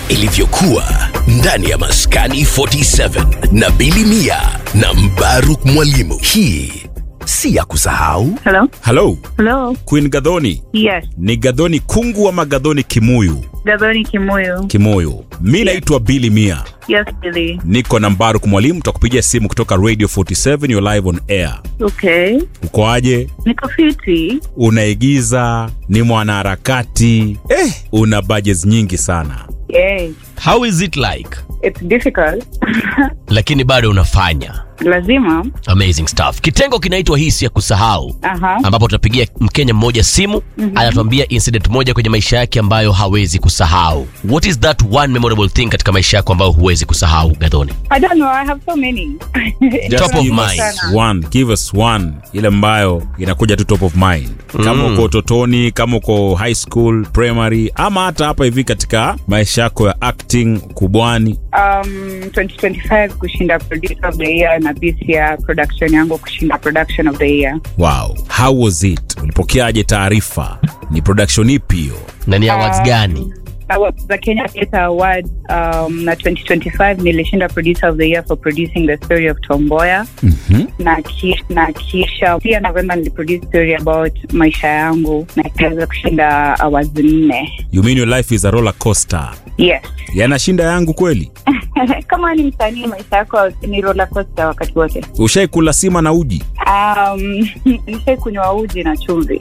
ilivyokuwa ndani ya Maskani 47 na Bili Mia na Mbaruk Mwalimu. Hii si ya kusahau. Hello? halo Hello? queen gadhoni Yes. ni gadhoni kungu ama gadhoni kimuyu Gadhoni Kimuyu. kimoyo mi naitwa bili mia Yes, Billy. niko na mbaruk mwalimu tutakupigia simu kutoka radio 47 you're live on air Okay. ukoaje Niko fiti. unaigiza ni mwanaharakati eh, una budgets nyingi sana Yes. how is it like It's difficult. lakini bado unafanya Lazima. amazing stuff kitengo kinaitwa hisi ya kusahau Aha. ambapo tutapigia mkenya mmoja simu mm-hmm. anatuambia incident moja kwenye maisha yake ambayo hawezi kusahau what is that one memorable thing katika maisha yako ambayo huwezi kusahau gadhoni I don't know. I have so many. Just Top of give us mind. one, give us one ile ambayo inakuja tu top of mind kama uko utotoni kama uko high school primary ama hata hapa hivi katika maisha yako ya acting kubwani Um, 2025 kushinda producer of the year na this year production yangu kushinda production of the year. wow how was it ulipokeaje taarifa ni production ipi hiyo na ni awards gani Awards za Kenya Theatre Award um, na 2025 nilishinda producer of the year for producing the story of Tomboya mm-hmm. na, ki, na kisha pia November niliproduce story about maisha yangu na ikaweza kushinda awards nne. you mean your life is a roller coaster Yes. yanashinda yangu kweli Kama ni msanii maisha yako ni roller coaster wakati wote. ushaikula sima na uji Um, nishai kunywa uji na chumvi.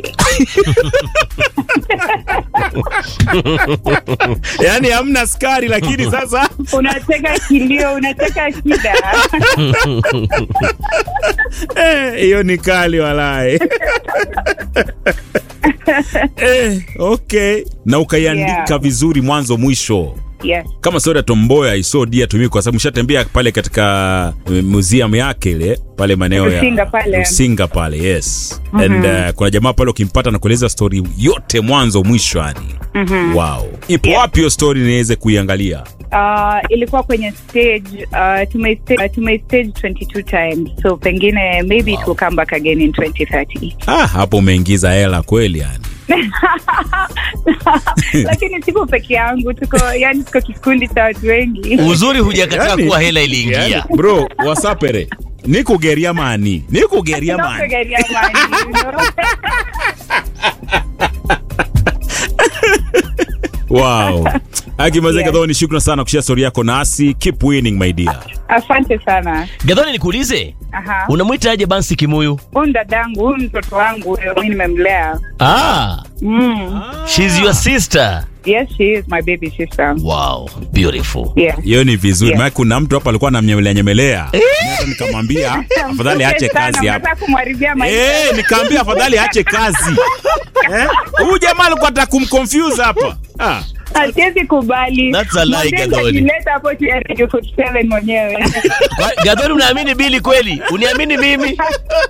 yaani hamna skari lakini sasa unateka kilio, unateka shida. eh, hiyo ni kali walae eh, okay na ukaiandika Yeah. vizuri mwanzo mwisho yes. kama soda tomboya isodia tumii kwa sababu mshatembea pale katika eh, museum yake ile pale maeneo ya Rusinga pale. Rusinga pale yes and uh, kuna jamaa pale ukimpata na kueleza story yote mwanzo mwisho yani wow ipo Yeah. wapi hiyo story niweze kuiangalia Uh, ilikuwa kwenye stage uh, tumeistage uh, tumeistage 22 times so pengine maybe it will come back again in 2030 ah, hapo umeingiza hela kweli yani lakini siko peke yangu tuko yani tuko kikundi cha watu wengi uzuri hujakataa Yani- kuwa hela iliingia yani, bro wasapere nikugeria mani nikugeria mani Tunakugeria mani, you know? wow akimazeka yeah. ni shukran sana kushia stori yako nasi keep winning my dear asante sana gadhoni nikuulize Aha. unamwita aje bansi kimuyu huyu dadangu huyu mtoto wangu huyo mi nimemlea ah, mm. she's your sister yes she is my baby sister wow beautiful yeah. hiyo ni vizuri Yeah. maana kuna mtu hapa alikuwa anamnyemelea nyemelea Mimi hata nikamwambia afadhali aache Sana, kazi hapa unataka kumharibia maisha Eh, nikaambia afadhali aache kazi Eh, huyu jamaa alikuwa ataka kumconfuse hapa ah. hasiwezi kubali That's a lie, Mwambie Gadhoni. nitajileta hapo tu ya Radio 47 mwenyewe Kwa- gadhoni unaamini bili kweli uniamini mimi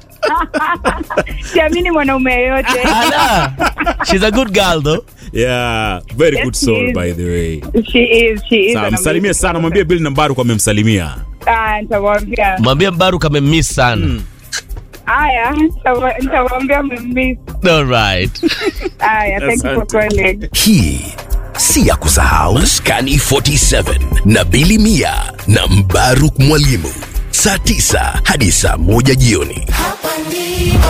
siamini mwanaume yeyote Ala, she's a good girl though yeah very Yes, good she soul is. by the way she is she is Sawa, an msalimie amazing sana mwambie bill nambaru kwa amemsalimia Ah, nitamwambia mwambie mbaru kamemiss sana haya nitawa- nitamwambia mmemiss alright haya thank you for Asante. calling Hii si ya kusahau. Maskani 47 na Bili Mia na Mbaruk Mwalimu, saa 9 hadi saa moja jioni. Hapa ndipo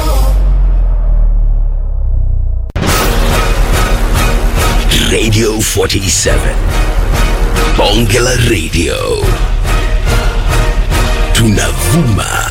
Radio 47 Bonge la Radio, tunavuma